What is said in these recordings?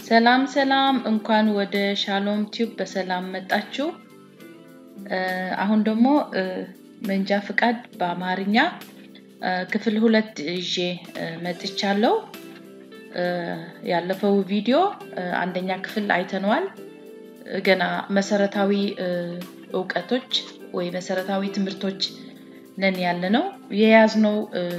ሰላም ሰላም፣ እንኳን ወደ ሻሎም ቲዩብ በሰላም መጣችሁ። አሁን ደግሞ መንጃ ፍቃድ በአማርኛ ክፍል ሁለት ይዤ መጥቻለሁ። ያለፈው ቪዲዮ አንደኛ ክፍል አይተነዋል። ገና መሰረታዊ እውቀቶች ወይ መሰረታዊ ትምህርቶች ነን ያለ ነው የያዝነው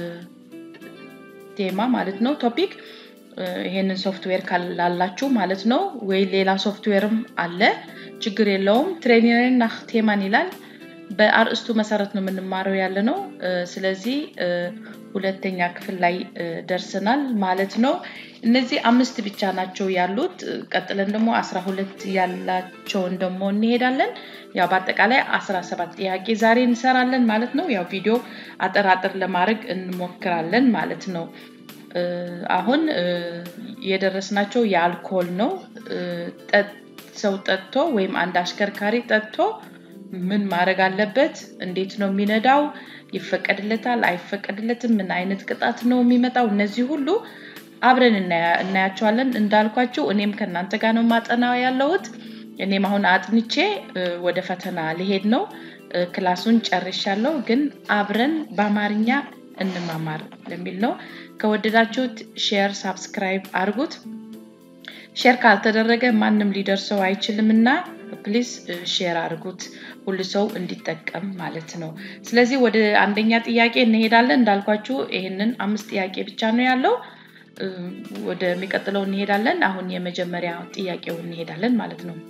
ቴማ ማለት ነው ቶፒክ ይሄንን ሶፍትዌር ካላላችሁ ማለት ነው ወይ ሌላ ሶፍትዌርም አለ ችግር የለውም ትሬኒንግ ናህ ቴማን ይላል በአርእስቱ መሰረት ነው የምንማረው ያለ ነው ስለዚህ ሁለተኛ ክፍል ላይ ደርሰናል ማለት ነው እነዚህ አምስት ብቻ ናቸው ያሉት ቀጥለን ደግሞ አስራ ሁለት ያላቸውን ደግሞ እንሄዳለን ያው በአጠቃላይ አስራ ሰባት ጥያቄ ዛሬ እንሰራለን ማለት ነው ያው ቪዲዮ አጠራጥር ለማድረግ እንሞክራለን ማለት ነው አሁን የደረስናቸው የአልኮል ነው ሰው ጠጥቶ ወይም አንድ አሽከርካሪ ጠጥቶ ምን ማድረግ አለበት እንዴት ነው የሚነዳው ይፈቀድለታል አይፈቀድለትም ምን አይነት ቅጣት ነው የሚመጣው እነዚህ ሁሉ አብረን እናያቸዋለን እንዳልኳችሁ እኔም ከእናንተ ጋር ነው ማጠናው ያለሁት እኔም አሁን አጥንቼ ወደ ፈተና ሊሄድ ነው ክላሱን ጨርሻለሁ ግን አብረን በአማርኛ እንማማር ለሚል ነው ከወደዳችሁት ሼር ሳብስክራይብ አድርጉት ሼር ካልተደረገ ማንም ሊደርሰው አይችልም እና ፕሊዝ ሼር አድርጉት ሁሉ ሰው እንዲጠቀም ማለት ነው ስለዚህ ወደ አንደኛ ጥያቄ እንሄዳለን እንዳልኳችሁ ይህንን አምስት ጥያቄ ብቻ ነው ያለው ወደሚቀጥለው እንሄዳለን አሁን የመጀመሪያ ጥያቄው እንሄዳለን ማለት ነው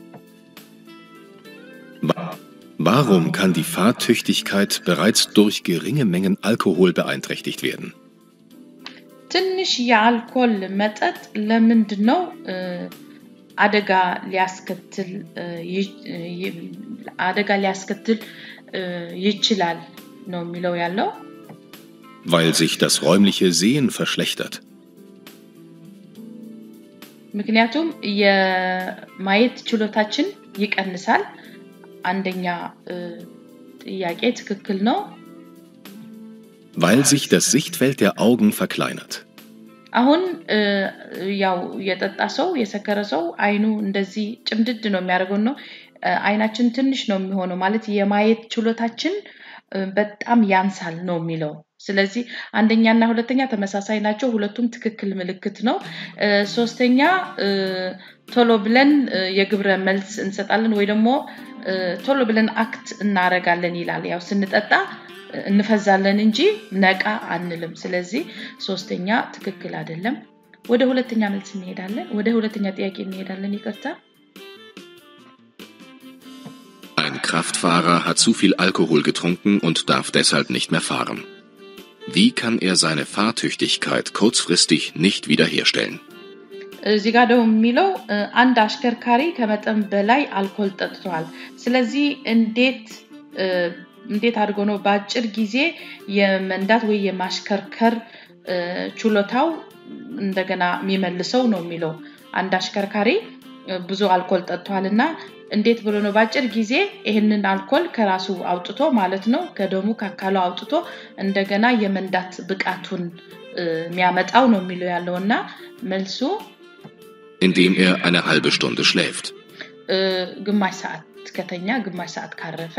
Warum kann die Fahrtüchtigkeit bereits durch geringe Mengen Alkohol beeinträchtigt werden? ትንሽ የአልኮል መጠጥ ለምንድን ነው አደጋ ሊያስከትል አደጋ ሊያስከትል ይችላል ነው የሚለው ያለው Weil sich das räumliche Sehen verschlechtert. ምክንያቱም የማየት ችሎታችን ይቀንሳል አንደኛ ጥያቄ ትክክል ነው Weil sich das Sichtfeld der Augen verkleinert. አሁን ያው የጠጣ ሰው የሰከረ ሰው አይኑ እንደዚህ ጭምድድ ነው የሚያደርገው ነው አይናችን ትንሽ ነው የሚሆነው ማለት የማየት ችሎታችን በጣም ያንሳል ነው የሚለው ስለዚህ አንደኛ እና ሁለተኛ ተመሳሳይ ናቸው ሁለቱም ትክክል ምልክት ነው ሶስተኛ ቶሎ ብለን የግብረ መልስ እንሰጣለን ወይ ደግሞ ቶሎ ብለን አክት እናረጋለን ይላል ያው ስንጠጣ እንፈዛለን እንጂ ነቃ አንልም ስለዚህ ሶስተኛ ትክክል አይደለም ወደ ሁለተኛ መልስ እንሄዳለን ወደ ሁለተኛ ጥያቄ እንሄዳለን ይቅርታ Ein Kraftfahrer hat zu viel Alkohol getrunken und darf deshalb nicht mehr fahren. Wie kann er seine Fahrtüchtigkeit kurzfristig nicht wiederherstellen? እዚህ ጋር ደግሞ የሚለው አንድ አሽከርካሪ ከመጠን በላይ አልኮል ጠጥቷል ስለዚህ እንዴት እንዴት አድርጎ ነው በአጭር ጊዜ የመንዳት ወይ የማሽከርከር ችሎታው እንደገና የሚመልሰው ነው የሚለው አንድ አሽከርካሪ ብዙ አልኮል ጠጥቷል እና እንዴት ብሎ ነው በአጭር ጊዜ ይህንን አልኮል ከራሱ አውጥቶ ማለት ነው ከደሙ ከአካሉ አውጥቶ እንደገና የመንዳት ብቃቱን የሚያመጣው ነው የሚለው ያለው እና መልሱ Indem er eine halbe Stunde schläft. ግማሽ ሰዓት ከተኛ ግማሽ ሰዓት ካረፈ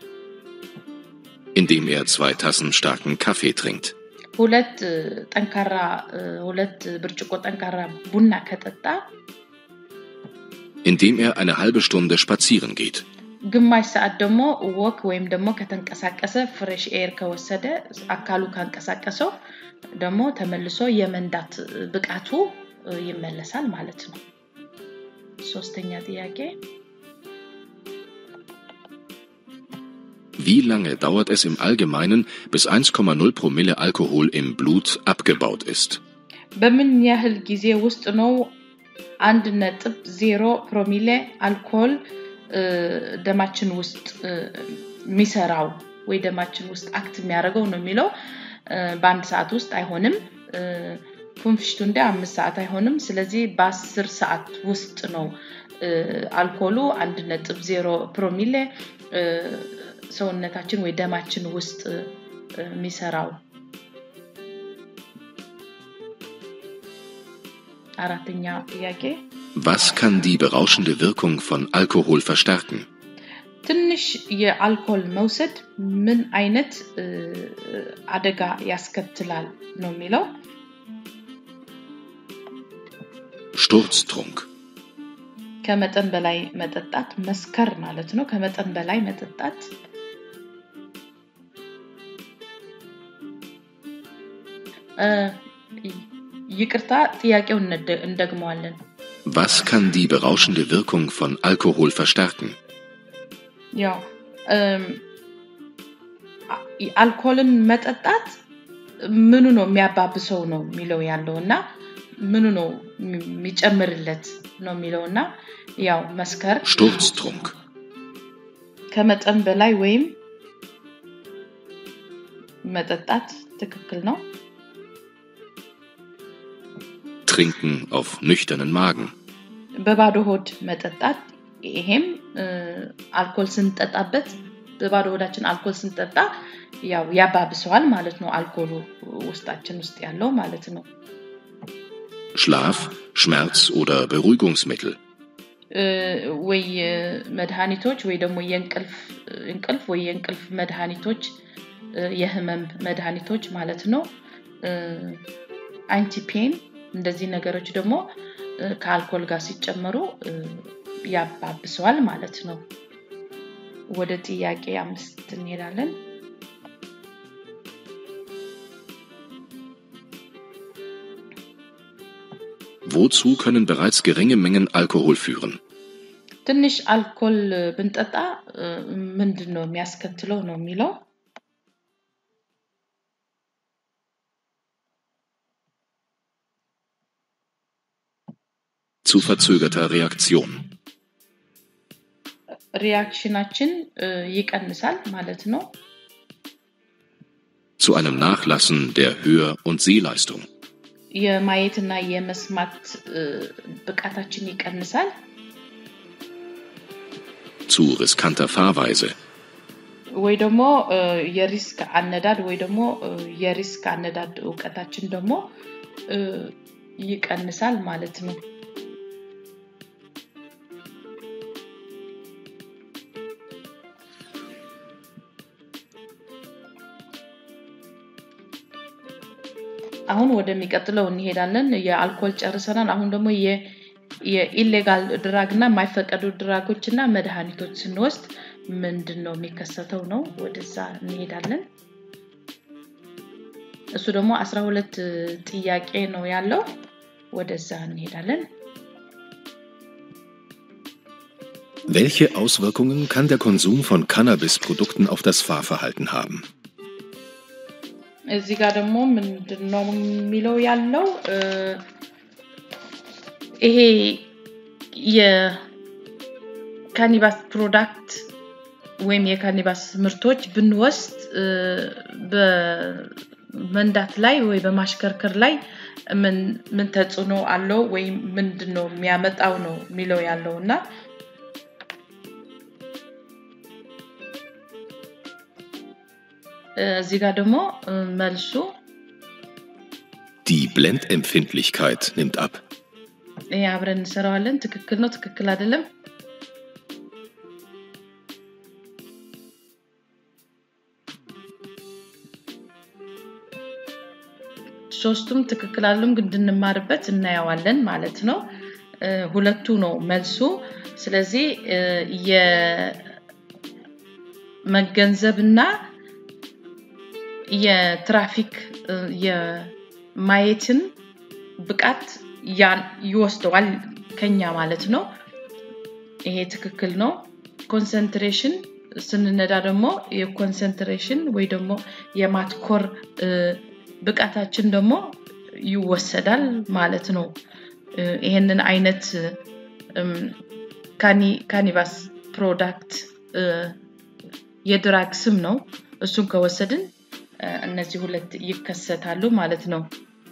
Indem er zwei Tassen starken Kaffee trinkt. ሁለት ጠንካራ ሁለት ብርጭቆ ጠንካራ ቡና ከጠጣ Indem er eine halbe Stunde spazieren geht. ግማሽ ሰዓት ደግሞ ወክ ወይም ደግሞ ከተንቀሳቀሰ ፍሬሽ ኤር ከወሰደ አካሉ ካንቀሳቀሰው ደግሞ ተመልሶ የመንዳት ብቃቱ ይመለሳል ማለት ነው ሶስተኛ ጥያቄ Wie lange dauert es im Allgemeinen, bis 1,0 Promille Alkohol im Blut abgebaut ist? በምን ያህል ጊዜ ውስጥ ነው አንድ ነጥብ ዜሮ ፕሮሚሌ አልኮል ደማችን ውስጥ የሚሰራው ወይ ደማችን ውስጥ አክት የሚያደርገው ነው የሚለው በአንድ ሰዓት ውስጥ አይሆንም ፑንፍሽቱ እንደ አምስት ሰዓት አይሆንም ስለዚህ በአስር ሰዓት ውስጥ ነው አልኮሉ አንድ ነጥብ ዜሮ ፕሮሚሌ ሰውነታችን ወይ ደማችን ውስጥ የሚሰራው አራተኛ ጥያቄ Was kann die berauschende Wirkung von Alkohol verstärken? ትንሽ የአልኮል መውሰድ ምን አይነት እ፣ አደጋ ያስከትላል ነው የሚለው Sturztrunk. ከመጠን በላይ መጠጣት መስከር ማለት ነው ከመጠን በላይ መጠጣት እ፣ ይቅርታ ጥያቄውን እንደ- እንደግመዋለን Was kann die berauschende Wirkung von Alkohol verstärken? ያው እም፣ አ- አልኮልን መጠጣት ምኑ ነው የሚያባብሰው ነው የሚለው ያለው እና ምኑ ነው የሚ- የሚጨምርለት ነው የሚለው እና ያው መስከር Sturztrunk. ከመጠን በላይ ወይም መጠጣት ትክክል ነው Trinken auf nüchternen Magen. በባዶ ሆድ መጠጣት ይሄም እ፣ አልኮል ስንጠጣበት በባዶ ሆዳችን አልኮል ስንጠጣ ያው ያባብሰዋል ማለት ነው አልኮሉ ውስጣችን ውስጥ ያለው ማለት ነው Schlaf, Schmerz oder Beruhigungsmittel. እ፣ ወይ እ፣ መድኃኒቶች ወይ ደግሞ የእንቅልፍ እንቅልፍ ወይ የእንቅልፍ መድኃኒቶች እ፣ የህመም መድኃኒቶች ማለት ነው አንቲፔን እንደዚህ ነገሮች ደግሞ እ፣ ከአልኮል ጋር ሲጨመሩ እ፣ ያባብሰዋል ማለት ነው ወደ ጥያቄ አምስት እንሄዳለን Wozu können bereits geringe Mengen Alkohol führen? ትንሽ አልኮል ብንጠጣ እ፣ ምንድን ነው የሚያስከትለው ነው የሚለው Zu verzögerter Reaktion. ሪያክሽናችን እ፣ ይቀንሳል ማለት ነው Zu einem Nachlassen der Hör- und Sehleistung. የማየትና የመስማት እ፣ ብቃታችን ይቀንሳል Zu riskanter Fahrweise. ወይ ደግሞ እ፣ የሪስክ አነዳድ ወይ ደግሞ እ፣ የሪስክ አነዳድ እውቀታችን ደግሞ እ፣ ይቀንሳል ማለት ነው አሁን ወደሚቀጥለው እንሄዳለን የአልኮል ጨርሰናል አሁን ደግሞ የ- የኢሌጋል ድራግ እና የማይፈቀዱ ድራጎች እና መድኃኒቶች ስንወስድ ምንድን ነው የሚከሰተው ነው ወደዛ እንሄዳለን እሱ ደግሞ አስራ ሁለት ጥያቄ ነው ያለው ወደዛ እንሄዳለን Welche Auswirkungen kann der Konsum von Cannabisprodukten auf das Fahrverhalten haben? እዚህ ጋር ደግሞ ምንድን ነው የሚለው ያለው እ፣ ይሄ የካኒባስ ፕሮዳክት ወይም የካኒባስ ምርቶች ብንወስድ እ፣ በመንዳት ላይ ወይ በማሽከርከር ላይ ምን ምን ተጽዕኖ አለው ወይም ምንድን ነው የሚያመጣው ነው የሚለው ያለው እና እ፣ እዚህ ጋር ደግሞ እ፣ መልሱ Die Blendempfindlichkeit nimmt ab. ይሄ አብረን እንሰራዋለን ትክክል ነው ትክክል አይደለም ሶስቱም ትክክል አለም ግን እንድንማርበት እናየዋለን ማለት ነው እ፣ ሁለቱ ነው መልሱ ስለዚህ እ፣ የመገንዘብና የትራፊክ እ፣ የማየትን ብቃት ያን- ይወስደዋል ከኛ ማለት ነው ይሄ ትክክል ነው ኮንሰንትሬሽን ስንነዳ ደግሞ የኮንሰንትሬሽን ወይ ደግሞ የማትኮር እ፣ ብቃታችን ደግሞ ይወሰዳል ማለት ነው እ፣ ይሄንን አይነት እም፣ ካኒ- ካኒባስ ፕሮዳክት እ፣ የድራግ ስም ነው እሱን ከወሰድን እ፣ እነዚህ ሁለት ይከሰታሉ ማለት ነው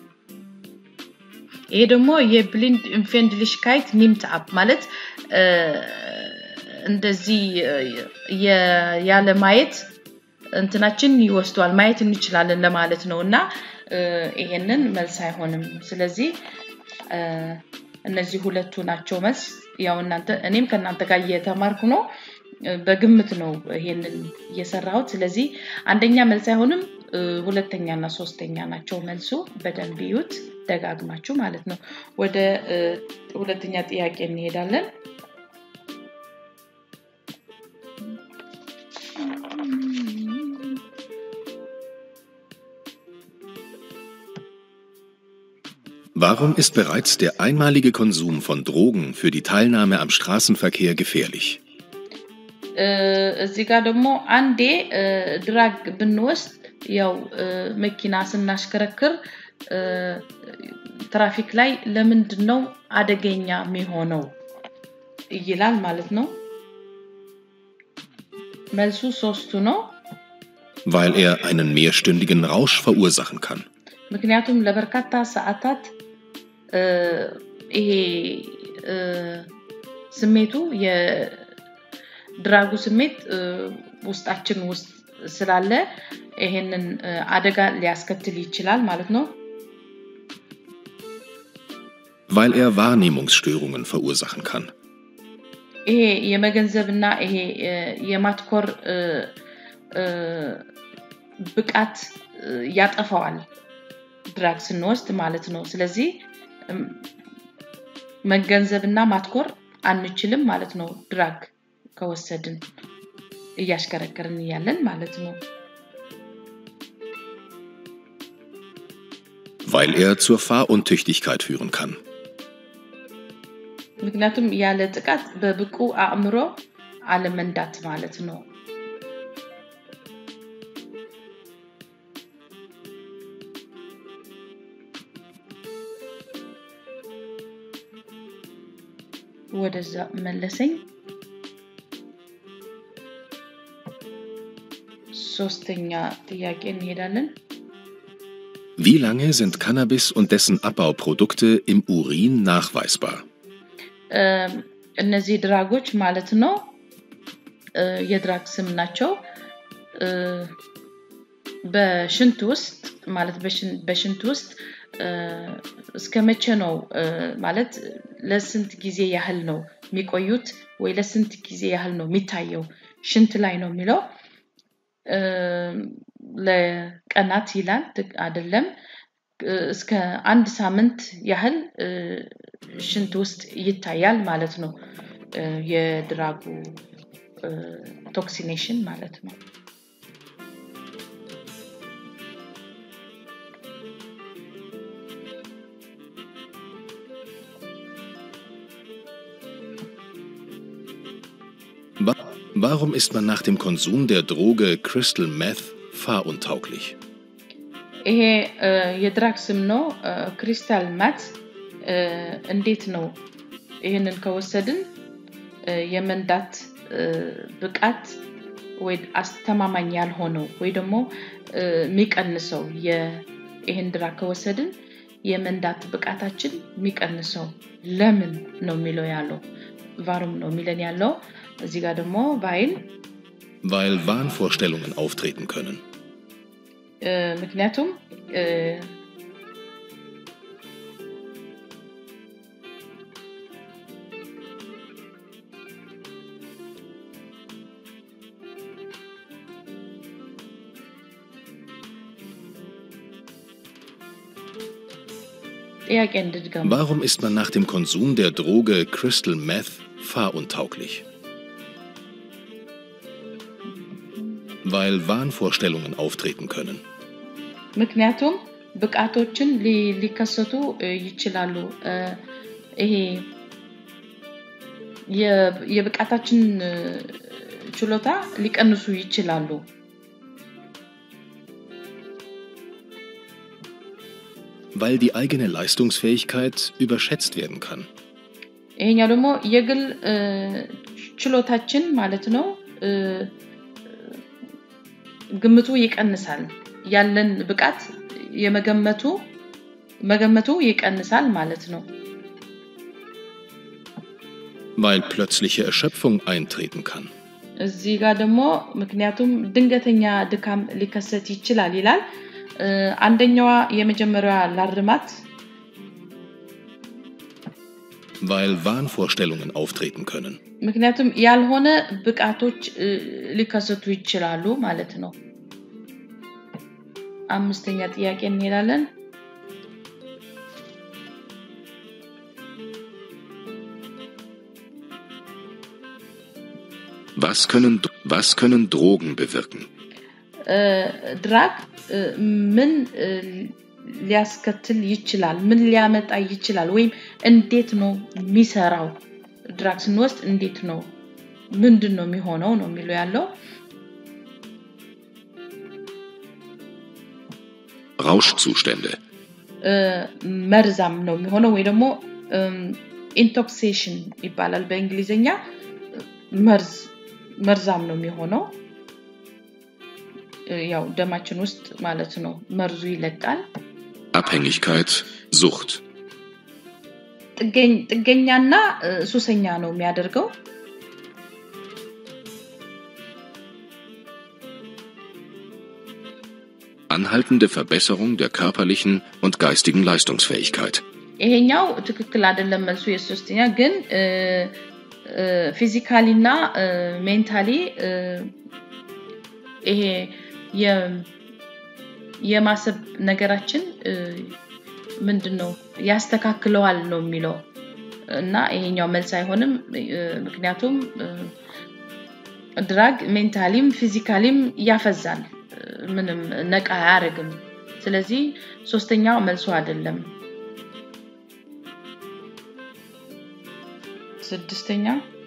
ይሄ ደግሞ የብሊንድ ኢንፌንድሊሽካይት ኒምት አፕ ማለት እ፣ እንደዚህ እ፣ የ- ያለ ማየት እንትናችን ይወስዷል ማየት እንችላለን ለማለት ነው እና እ፣ ይሄንን መልስ አይሆንም ስለዚህ እ፣ እነዚህ ሁለቱ ናቸው መልስ። ያው እናንተ እኔም ከእናንተ ጋር እየተማርኩ ነው፣ በግምት ነው ይሄንን እየሰራሁት። ስለዚህ አንደኛ መልስ አይሆንም፣ ሁለተኛ እና ሶስተኛ ናቸው መልሱ። በደንብ ይዩት ደጋግማችሁ ማለት ነው። ወደ ሁለተኛ ጥያቄ እንሄዳለን። Warum ist bereits der einmalige Konsum von Drogen für die Teilnahme am Straßenverkehr gefährlich? እዚህ ጋር ደግሞ አንዴ ድራግ ብንወስድ ያው መኪና ስናሽከረክር ትራፊክ ላይ ለምንድን ነው አደገኛ የሚሆነው ይላል ማለት ነው። መልሱ ሶስቱ ነው። Weil er einen mehrstündigen Rausch verursachen kann. ምክንያቱም ለበርካታ ሰዓታት ይሄ ስሜቱ የድራጉ ስሜት ውስጣችን ውስጥ ስላለ ይሄንን አደጋ ሊያስከትል ይችላል ማለት ነው። Weil er Wahrnehmungsstörungen verursachen kann. ይሄ የመገንዘብና ይሄ የማትኮር ብቃት ያጠፋዋል ድራግ ስንወስድ ማለት ነው። ስለዚህ መገንዘብና ማትኮር አንችልም ማለት ነው። ድራግ ከወሰድን እያሽከረከርን እያለን ማለት ነው። Weil er zur Fahruntüchtigkeit führen kann. ምክንያቱም ያለ ጥቃት በብቁ አእምሮ አለመንዳት ማለት ነው። ወደዛ መለሰኝ። ሶስተኛ ጥያቄ እንሄዳለን። Wie lange sind Cannabis und dessen Abbauprodukte im Urin nachweisbar? እነዚህ ድራጎች ማለት ነው የድራግ ስም ናቸው። በሽንት ውስጥ ማለት በሽንት ውስጥ እስከ መቼ ነው ማለት ለስንት ጊዜ ያህል ነው የሚቆዩት ወይ ለስንት ጊዜ ያህል ነው የሚታየው ሽንት ላይ ነው የሚለው ለቀናት ይላል አይደለም እስከ አንድ ሳምንት ያህል ሽንት ውስጥ ይታያል ማለት ነው የድራጉ ቶክሲኔሽን ማለት ነው Warum ist man nach dem Konsum der Droge Crystal Meth fahruntauglich? ይሄ የድራግ ስም ነው ክሪስታል ማት እንዴት ነው ይህንን ከወሰድን የመንዳት ብቃት ወይ አስተማማኝ ያልሆነው ወይ ደግሞ የሚቀንሰው ይህን ድራግ ከወሰድን የመንዳት ብቃታችን የሚቀንሰው ለምን ነው የሚለው ያለው ቫሩም ነው የሚለን ያለው እዚህ ጋር ደግሞ ቫይል Weil Wahnvorstellungen auftreten können. ምክንያቱም ጥያቄ እንድድገሙ Warum ist man nach dem Konsum der Droge Crystal Meth fahruntauglich? Weil Wahnvorstellungen auftreten können. ምክንያቱም ብቃቶችን ሊከሰቱ ይችላሉ ይሄ የብቃታችን ችሎታ ሊቀንሱ ይችላሉ Weil die eigene Leistungsfähigkeit überschätzt werden kann. ይሄኛው ደግሞ የግል ችሎታችን ማለት ነው ግምቱ ይቀንሳል ያለን ብቃት የመገመቱ መገመቱ ይቀንሳል ማለት ነው Weil plötzliche Erschöpfung eintreten kann. እዚህ ጋር ደግሞ ምክንያቱም ድንገተኛ ድካም ሊከሰት ይችላል ይላል አንደኛዋ የመጀመሪያ ላርማት weil Wahnvorstellungen auftreten können. ምክንያቱም ያልሆነ ብቃቶች እ፣ ሊከሰቱ ይችላሉ ማለት ነው። አምስተኛ ጥያቄ እንሄዳለን። Was können, was können Drogen bewirken? እ፣ ድራግ እ፣ ምን እ፣ ሊያስከትል ይችላል? ምን ሊያመጣ ይችላል? ወይም እንዴት ነው የሚሰራው? ድራግ ስንወስድ እንዴት ነው ምንድን ነው የሚሆነው ነው የሚለው ያለው Rauschzustände, እ፣ መርዛም ነው የሚሆነው ወይ ደግሞ ኢንቶክሴሽን ይባላል በእንግሊዝኛ መርዝ መርዛም ነው የሚሆነው እ፣ ያው ደማችን ውስጥ ማለት ነው መርዙ ይለቃል Abhängigkeit, Sucht, ጥገኝ- ጥገኛና እ፣ ሱሰኛ ነው የሚያደርገው anhaltende Verbesserung der körperlichen und geistigen Leistungsfähigkeit, ይሄኛው ትክክል አይደለም መልሱ የሶስተኛ ግን ፊዚካሊ እና ሜንታሊ ይሄ የ- የማሰብ ነገራችን እ፣ ምንድን ነው ያስተካክለዋል ነው የሚለው እና ይሄኛው መልስ አይሆንም እ፣ ምክንያቱም እ፣ ድራግ ሜንታሊም ፊዚካሊም ያፈዛል እ፣ ምንም ነቃ አያደርግም ስለዚህ ሶስተኛው መልሱ አይደለም ስድስተኛ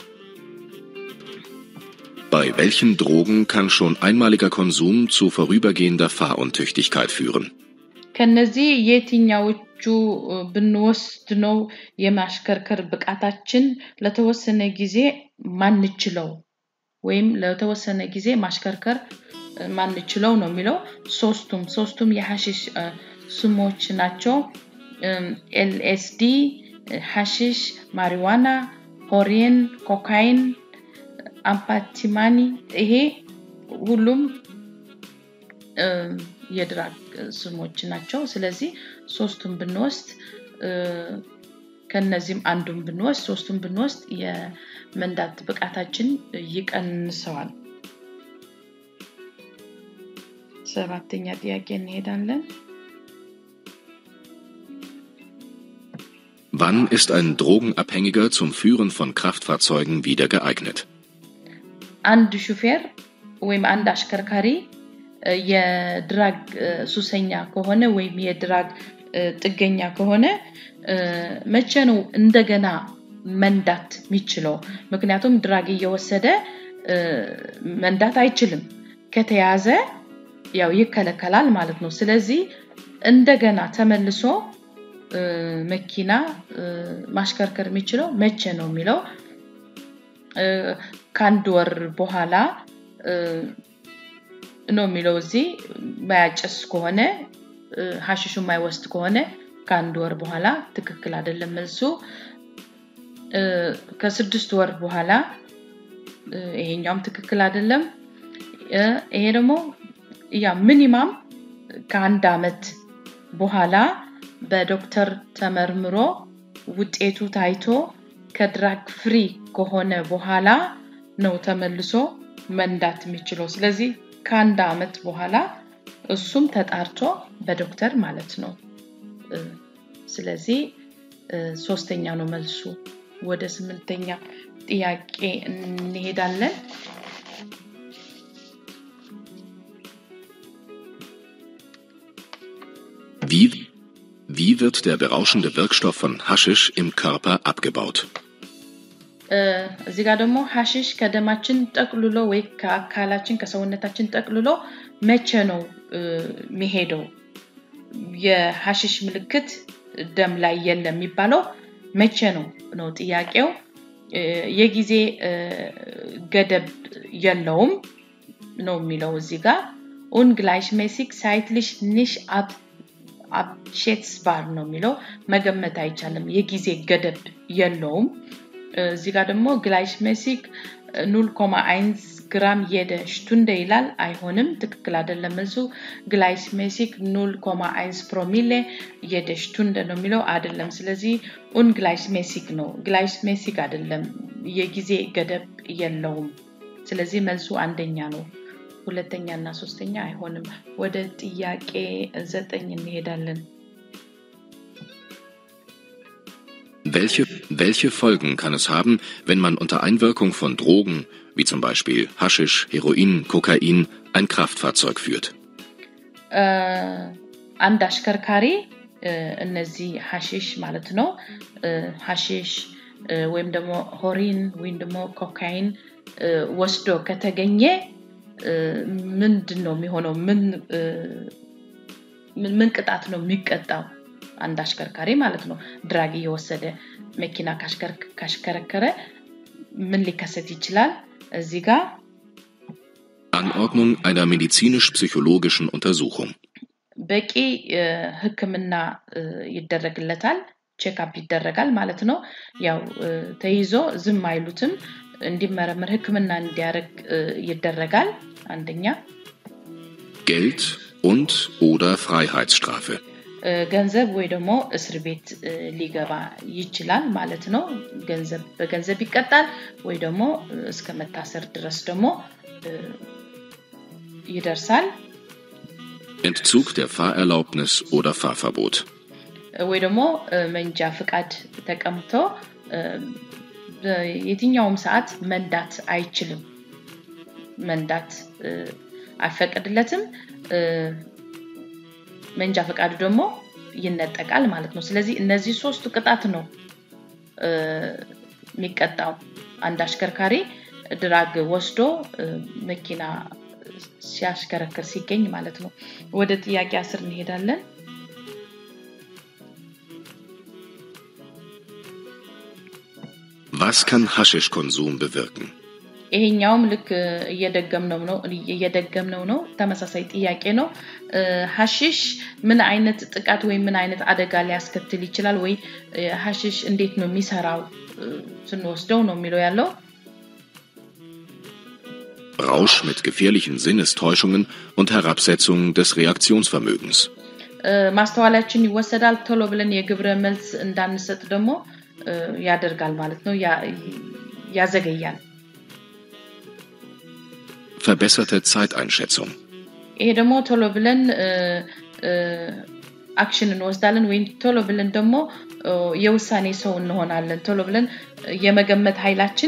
Bei welchen Drogen kann schon einmaliger Konsum zu vorübergehender Fahruntüchtigkeit führen? ከነዚህ የትኛዎቹ እ፣ ብንወስድ ነው የማሽከርከር ብቃታችን ለተወሰነ ጊዜ ማንችለው ወይም ለተወሰነ ጊዜ ማሽከርከር እ፣ ማንችለው ነው የሚለው ሶስቱም ሶስቱም የሐሽሽ እ፣ ስሞች ናቸው ኤልኤስዲ ሐሽሽ ማሪዋና ሆሬን ኮካይን አምፓቲማኒ ይሄ ሁሉም እ፣ የድራግ ስሞች ናቸው ስለዚህ ሶስቱም ብንወስድ እ፣ ከነዚህም አንዱን ብንወስድ ሶስቱም ብንወስድ የመንዳት ብቃታችን ይቀንሰዋል ሰባተኛ ጥያቄ እንሄዳለን Wann ist ein Drogenabhängiger zum Führen von Kraftfahrzeugen wieder geeignet? አንድ ሹፌር ወይም አንድ አሽከርካሪ እ፣ የድራግ እ፣ ሱሰኛ ከሆነ ወይም የድራግ እ፣ ጥገኛ ከሆነ እ፣ መቼ ነው እንደገና መንዳት የሚችለው? ምክንያቱም ድራግ እየወሰደ እ፣ መንዳት አይችልም። ከተያዘ ያው ይከለከላል ማለት ነው። ስለዚህ እንደገና ተመልሶ እ፣ መኪና እ፣ ማሽከርከር የሚችለው መቼ ነው የሚለው እ፣ ከአንድ ወር በኋላ እ፣ ነው የሚለው እዚህ ማያጨስ ከሆነ እ፣ ሀሽሹ የማይወስድ ከሆነ ከአንድ ወር በኋላ ትክክል አይደለም መልሱ እ፣ ከስድስት ወር በኋላ እ፣ ይሄኛውም ትክክል አይደለም እ፣ ይሄ ደግሞ ያ ሚኒማም ከአንድ አመት በኋላ በዶክተር ተመርምሮ ውጤቱ ታይቶ ከድራግ ፍሪ ከሆነ በኋላ ነው ተመልሶ መንዳት የሚችለው ስለዚህ ከአንድ አመት በኋላ እሱም ተጣርቶ በዶክተር ማለት ነው እ፣ ስለዚህ እ፣ ሶስተኛ ነው መልሱ ወደ ስምንተኛ ጥያቄ እንሄዳለን Wie, wie wird der berauschende Wirkstoff von Haschisch im Körper abgebaut? እ፣ እዚህ ጋር ደግሞ ሀሽሽ ከደማችን ጠቅልሎ ወይ ከአካላችን ከሰውነታችን ጠቅልሎ መቼ ነው እ፣ የሚሄደው የሀሽሽ ምልክት ደም ላይ የለም የሚባለው መቼ ነው ነው ጥያቄው እ፣ የጊዜ እ፣ ገደብ የለውም ነው የሚለው እዚህ ጋር ungleichmäßig zeitlich nicht ab abschätzbar ነው የሚለው መገመት አይቻልም የጊዜ ገደብ የለውም እ፣ እዚህ ጋር ደግሞ ግላይሽሜሲክ 0,1 ግራም የደ ሽቱንደ ይላል። አይሆንም፣ ትክክል አይደለም መልሱ። ግላይስሜሲክ ኑል ኮማ አይንስ ፕሮሚሌ የደ ሽቱንደ ነው የሚለው አይደለም። ስለዚህ ኡን ግላይስሜሲክ ነው፣ ግላይስሜሲክ አይደለም። የጊዜ ገደብ የለውም። ስለዚህ መልሱ አንደኛ ነው። ሁለተኛ እና ሶስተኛ አይሆንም። ወደ ጥያቄ ዘጠኝ እንሄዳለን። Welche, welche Folgen kann es haben, wenn man unter Einwirkung von Drogen, wie zum Beispiel Haschisch, Heroin, Kokain, ein Kraftfahrzeug führt? አንድ አሽከርካሪ እነዚህ ሀሺሽ ማለት ነው ሀሺሽ ወይም ደግሞ ሆሪን ወይም ደግሞ ኮካይን ወስዶ ከተገኘ ምንድን ነው የሚሆነው? ምን ቅጣት ነው የሚቀጣው? አንድ አሽከርካሪ ማለት ነው ድራግ እየወሰደ መኪና ካሽከረከረ ምን ሊከሰት ይችላል? እዚህ ጋር Anordnung einer medizinisch-psychologischen Untersuchung. በቂ ሕክምና ይደረግለታል፣ ቼክአፕ ይደረጋል ማለት ነው። ያው ተይዞ ዝም አይሉትም፣ እንዲመረምር ሕክምና እንዲያደርግ ይደረጋል። አንደኛ Geld und oder Freiheitsstrafe. ገንዘብ ወይ ደግሞ እስር ቤት ሊገባ ይችላል ማለት ነው። ገንዘብ በገንዘብ ይቀጣል ወይ ደግሞ እስከ መታሰር ድረስ ደግሞ ይደርሳል። Entzug der Fahrerlaubnis oder Fahrverbot. ወይ ደግሞ መንጃ ፍቃድ ተቀምቶ የትኛውም ሰዓት መንዳት አይችልም። መንዳት አይፈቀድለትም። መንጃ ፈቃዱ ደግሞ ይነጠቃል ማለት ነው። ስለዚህ እነዚህ ሶስቱ ቅጣት ነው የሚቀጣው አንድ አሽከርካሪ ድራግ ወስዶ መኪና ሲያሽከረክር ሲገኝ ማለት ነው። ወደ ጥያቄ አስር እንሄዳለን። Was kann Haschischkonsum bewirken? ይሄኛውም ልክ እየደገምነው ነው እየደገምነው ነው። ተመሳሳይ ጥያቄ ነው። ሀሺሽ ምን አይነት ጥቃት ወይም ምን አይነት አደጋ ሊያስከትል ይችላል ወይ ሀሺሽ እንዴት ነው የሚሰራው ስንወስደው ነው የሚለው ያለው። Rausch mit gefährlichen Sinnestäuschungen und Herabsetzung des Reaktionsvermögens. ማስተዋላችን ይወሰዳል። ቶሎ ብለን የግብረ መልስ እንዳንሰጥ ደግሞ ያደርጋል ማለት ነው፣ ያዘገያል። Verbesserte Zeiteinschätzung. ይሄ ደግሞ ቶሎ ብለን አክሽን እንወስዳለን ወይም ቶሎ ብለን ደግሞ የውሳኔ ሰው እንሆናለን። ቶሎ ብለን የመገመት ኃይላችን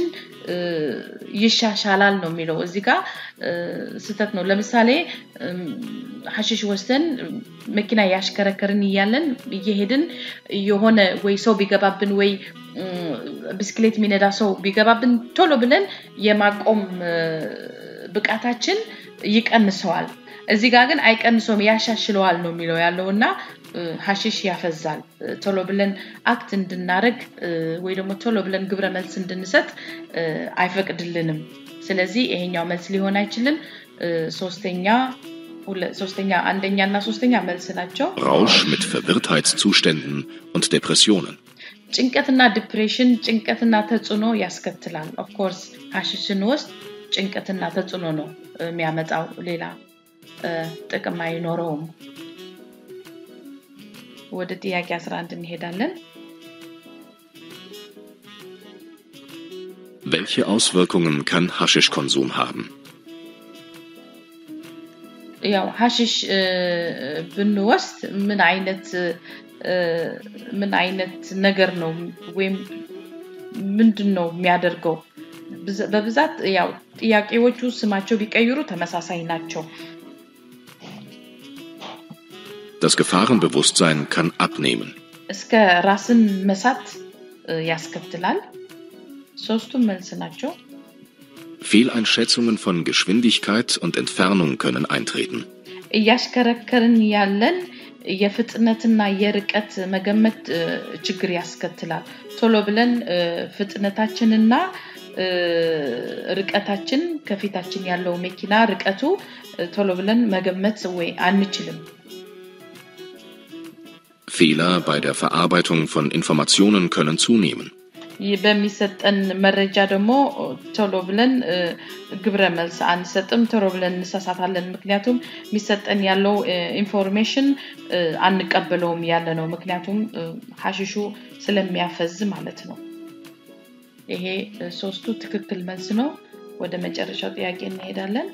ይሻሻላል ነው የሚለው። እዚህ ጋር ስህተት ነው። ለምሳሌ ሀሺሽ ወስደን መኪና ያሽከረከርን እያለን እየሄድን የሆነ ወይ ሰው ቢገባብን ወይ ብስክሌት የሚነዳ ሰው ቢገባብን ቶሎ ብለን የማቆም ብቃታችን ይቀንሰዋል። እዚህ ጋር ግን አይቀንሰውም፣ ያሻሽለዋል ነው የሚለው ያለው እና ሀሺሽ ያፈዛል። ቶሎ ብለን አክት እንድናደርግ ወይ ደግሞ ቶሎ ብለን ግብረ መልስ እንድንሰጥ አይፈቅድልንም። ስለዚህ ይሄኛው መልስ ሊሆን አይችልም። ሶስተኛ ሶስተኛ አንደኛ እና ሶስተኛ መልስ ናቸው። Rausch mit Verwirrtheitszuständen und Depressionen. ጭንቀትና ዲፕሬሽን ጭንቀትና ተጽዕኖ ያስከትላል። ኦፍኮርስ ሀሺሽን ውስጥ ጭንቀትና ተጽዕኖ ነው የሚያመጣው። ሌላ ጥቅም አይኖረውም። ወደ ጥያቄ 11 እንሄዳለን። Welche Auswirkungen kann Haschischkonsum haben? ያው ሀሺሽ ብንወስድ ምን አይነት ምን አይነት ነገር ነው ወይም ምንድን ነው የሚያደርገው? በብዛት ያው ጥያቄዎቹ ስማቸው ቢቀይሩ ተመሳሳይ ናቸው። Das Gefahrenbewusstsein kann abnehmen. እስከ ራስን መሳት ያስከትላል። ሶስቱም መልስ ናቸው። Fehleinschätzungen von Geschwindigkeit und Entfernung können eintreten. እያሽከረከርን ያለን የፍጥነትና የርቀት መገመት ችግር ያስከትላል። ቶሎ ብለን ፍጥነታችንና ርቀታችን ከፊታችን ያለው መኪና ርቀቱ ቶሎ ብለን መገመት ወይ አንችልም። Fehler bei der Verarbeitung von Informationen können zunehmen. በሚሰጠን መረጃ ደግሞ ቶሎ ብለን ግብረ መልስ አንሰጥም፣ ቶሎ ብለን እንሳሳታለን። ምክንያቱም የሚሰጠን ያለው ኢንፎርሜሽን አንቀበለውም ያለ ነው። ምክንያቱም ሀሽሹ ስለሚያፈዝ ማለት ነው። ይሄ ሶስቱ ትክክል መልስ ነው። ወደ መጨረሻው ጥያቄ እንሄዳለን።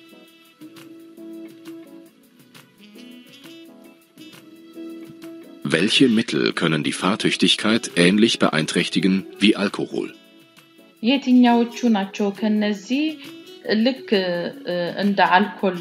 Welche Mittel können die Fahrtüchtigkeit ähnlich beeinträchtigen wie Alkohol? የትኛዎቹ ናቸው ከነዚህ ልክ እንደ አልኮል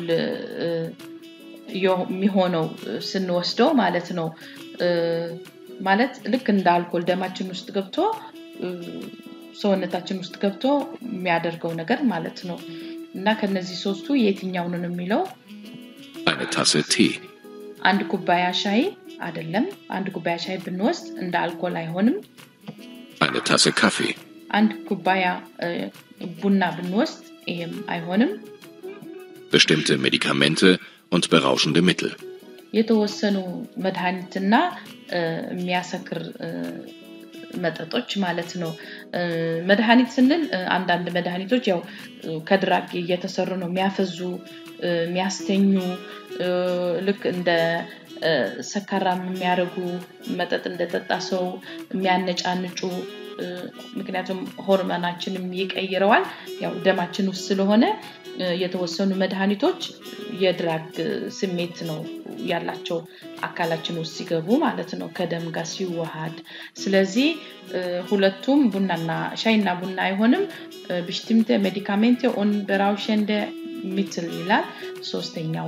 የሚሆነው ስንወስደው ማለት ነው። ማለት ልክ እንደ አልኮል ደማችን ውስጥ ገብቶ ሰውነታችን ውስጥ ገብቶ የሚያደርገው ነገር ማለት ነው። እና ከነዚህ ሶስቱ የትኛውን ነው የሚለው Eine Tasse Tee, አንድ ኩባያ ሻይ አይደለም። አንድ ኩባያ ሻይ ብንወስድ እንደ አልኮል አይሆንም። eine Tasse Kaffee, አንድ ኩባያ ቡና ብንወስድ ይሄም አይሆንም። bestimmte Medikamente und berauschende Mittel. የተወሰኑ መድኃኒትና የሚያሰክር መጠጦች ማለት ነው። መድኃኒት ስንል አንዳንድ መድኃኒቶች ያው ከድራግ እየተሰሩ ነው። የሚያፈዙ፣ የሚያስተኙ ልክ እንደ ሰካራም የሚያደርጉ መጠጥ እንደጠጣ ሰው የሚያነጫንጩ ምክንያቱም ሆርመናችንም ይቀይረዋል። ያው ደማችን ውስጥ ስለሆነ የተወሰኑ መድኃኒቶች የድራግ ስሜት ነው ያላቸው አካላችን ውስጥ ሲገቡ ማለት ነው ከደም ጋር ሲዋሃድ። ስለዚህ ሁለቱም ቡናና ሻይና ቡና አይሆንም። ብሽቲምተ ሜዲካሜንቴ ኦን በራውሸንደ ሚትል ይላል። ሶስተኛው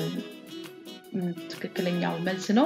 ትክክለኛው መልስ ነው።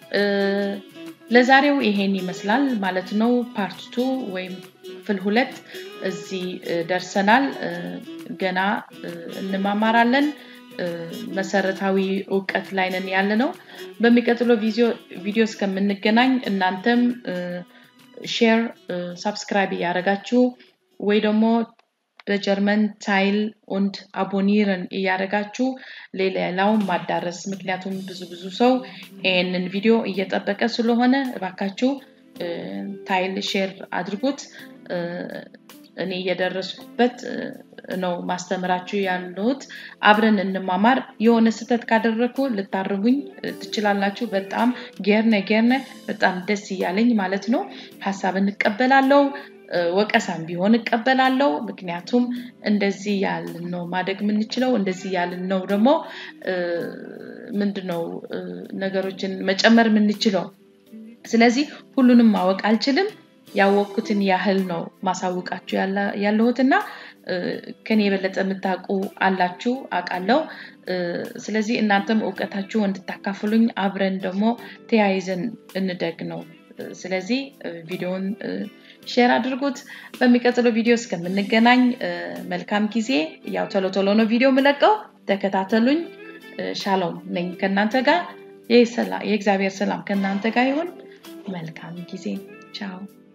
ለዛሬው ይሄን ይመስላል ማለት ነው። ፓርት ቱ ወይም ክፍል ሁለት እዚህ ደርሰናል። ገና እንማማራለን። መሰረታዊ እውቀት ላይ ነን ያለ ነው። በሚቀጥለው ቪዲዮ እስከምንገናኝ እናንተም ሼር፣ ሳብስክራይብ እያደረጋችሁ ወይ ደግሞ በጀርመን ታይል und አቦኒርን እያደረጋችሁ ሌላው ማዳረስ ምክንያቱም ብዙ ብዙ ሰው ይህንን ቪዲዮ እየጠበቀ ስለሆነ እባካችሁ ታይል ሼር አድርጉት። እኔ እየደረስኩበት ነው ማስተምራችሁ ያለሁት። አብረን እንማማር። የሆነ ስህተት ካደረግኩ ልታርሙኝ ትችላላችሁ። በጣም ጌርነ ጌርነ በጣም ደስ እያለኝ ማለት ነው። ሀሳብ እንቀበላለው። ወቀሳም ቢሆን እቀበላለው። ምክንያቱም እንደዚህ ያልን ነው ማደግ የምንችለው፣ እንደዚህ ያልን ነው ደግሞ ምንድነው ነገሮችን መጨመር የምንችለው። ስለዚህ ሁሉንም ማወቅ አልችልም። ያወቅኩትን ያህል ነው ማሳውቃችሁ ያለሁትና ከኔ የበለጠ የምታውቁ አላችሁ አውቃለሁ። ስለዚህ እናንተም እውቀታችሁ እንድታካፍሉኝ አብረን ደግሞ ተያይዘን እንደግ ነው። ስለዚህ ቪዲዮውን ሼር አድርጉት። በሚቀጥለው ቪዲዮ እስከምንገናኝ መልካም ጊዜ። ያው ቶሎ ቶሎ ነው ቪዲዮ የምለቀው፣ ተከታተሉኝ። ሻሎም ነኝ ከእናንተ ጋር። የእግዚአብሔር ሰላም ከእናንተ ጋር ይሁን። መልካም ጊዜ። ቻው